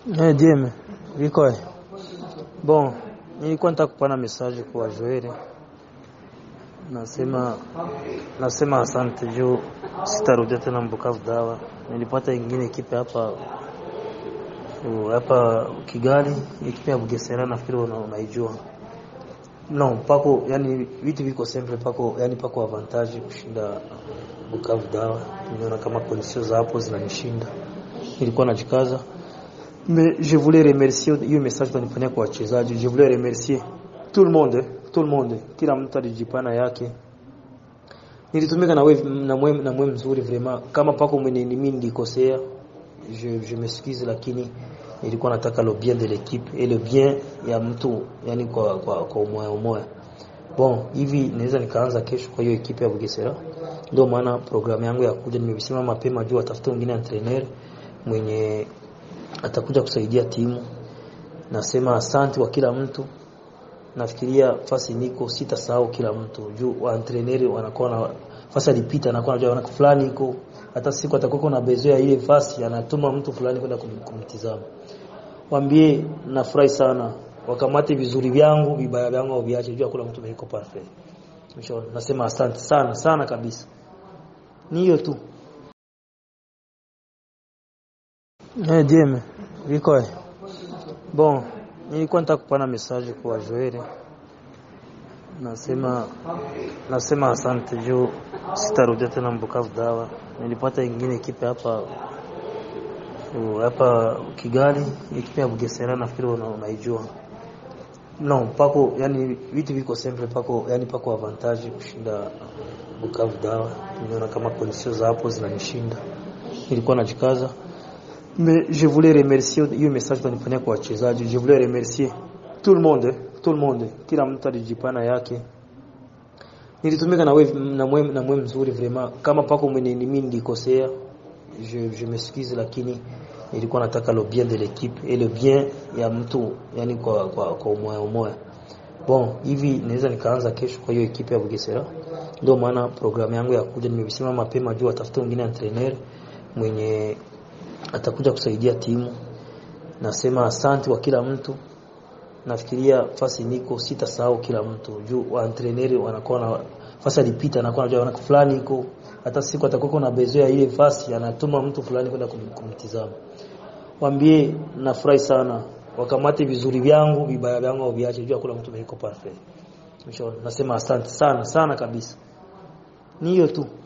Eh, Dieme, viko bon, nilikuwa nataka kupana message kwa Joel. Nasema nasema asante juu sitarudia tena Mbukavu dawa. Nilipata ingine kipe hapa uh, hapa Kigali, ekipe ya Bugesera nafikiri una, unaijua. No, pako yani vitu viko sempre pako yani pako avantage kushinda Bukavu dawa. Nimeona kama conditions za hapo zinanishinda. Nilikuwa najikaza Mais je voulais remercier hiyo message tunifanyia kwa wachezaji. Je voulais remercier tout le monde, tout le monde. Kila mtu alijipana yake. Nilitumika na wewe na mwe na mwe mzuri vraiment. Kama pako mwenye mimi nilikosea, je je m'excuse lakini nilikuwa nataka le bien de l'équipe et le bien ya mtu yani kwa kwa kwa umoja umoja. Bon, hivi naweza nikaanza kesho kwa hiyo ekipe ya Bugesera. Ndio maana programu yangu ya kuja nimesema mapema juu atafute mwingine entraîneur mwenye atakuja kusaidia timu. Nasema asante kwa kila mtu. Nafikiria fasi niko sitasahau kila mtu. Juu wa entraîneur wanakuwa na fasi alipita anakuwa anajua wana fulani iko hata siku atakuwa na bezo ya ile fasi anatuma mtu fulani kwenda kum, kumtizama. Waambie nafurahi sana. Wakamate vizuri vyangu, vibaya vyangu au viache juu kula mtu yuko perfect. Mshauri nasema asante sana sana kabisa. Ni hiyo tu. Eh, Dieme, viko bon, nilikuwa nataka kupana message kwa Joel. Nasema nasema asante juu sitarudia tena Mbukavu dawa. Nilipata ingine kipe hapa uh, hapa Kigali, ekipe ya Bugesera nafikiri una, unaijua. No, pako yani vitu viko sempre pako yani pako avantage kushinda Bukavu dawa. Nimeona kama conditions za hapo zinanishinda. Nilikuwa najikaza Mais je voulais remercier hiyo message tunifanyia kwa wachezaji. Je voulais remercier tout le monde, tout le monde. Kila mtu alijipana yake. Nilitumika na wewe na mwe na mwe mzuri vraiment. Kama pako mwenye mimi nilikosea, je je m'excuse lakini nilikuwa nataka le bien de l'équipe et le bien ya mtu yani kwa kwa kwa umoja umoja. Bon, hivi naweza nikaanza kesho kwa hiyo ekipe ya Bugesera. Ndio maana programu yangu ya kuja nimesema mapema juu atafute mwingine entraîneur mwenye atakuja kusaidia timu. Nasema asante kwa kila mtu. Nafikiria fasi niko sitasahau kila mtu. Juu wa entraîneur wanakuwa na fasi alipita anakuwa anajua wana fulani iko hata siku atakuwa na bezo ya ile fasi anatuma mtu fulani kwenda kum, kumtizama. Waambie nafurahi sana. Wakamate vizuri vyangu, vibaya vyangu au viache juu kula mtu yuko perfect. Mshauri nasema asante sana sana kabisa. Ni hiyo tu.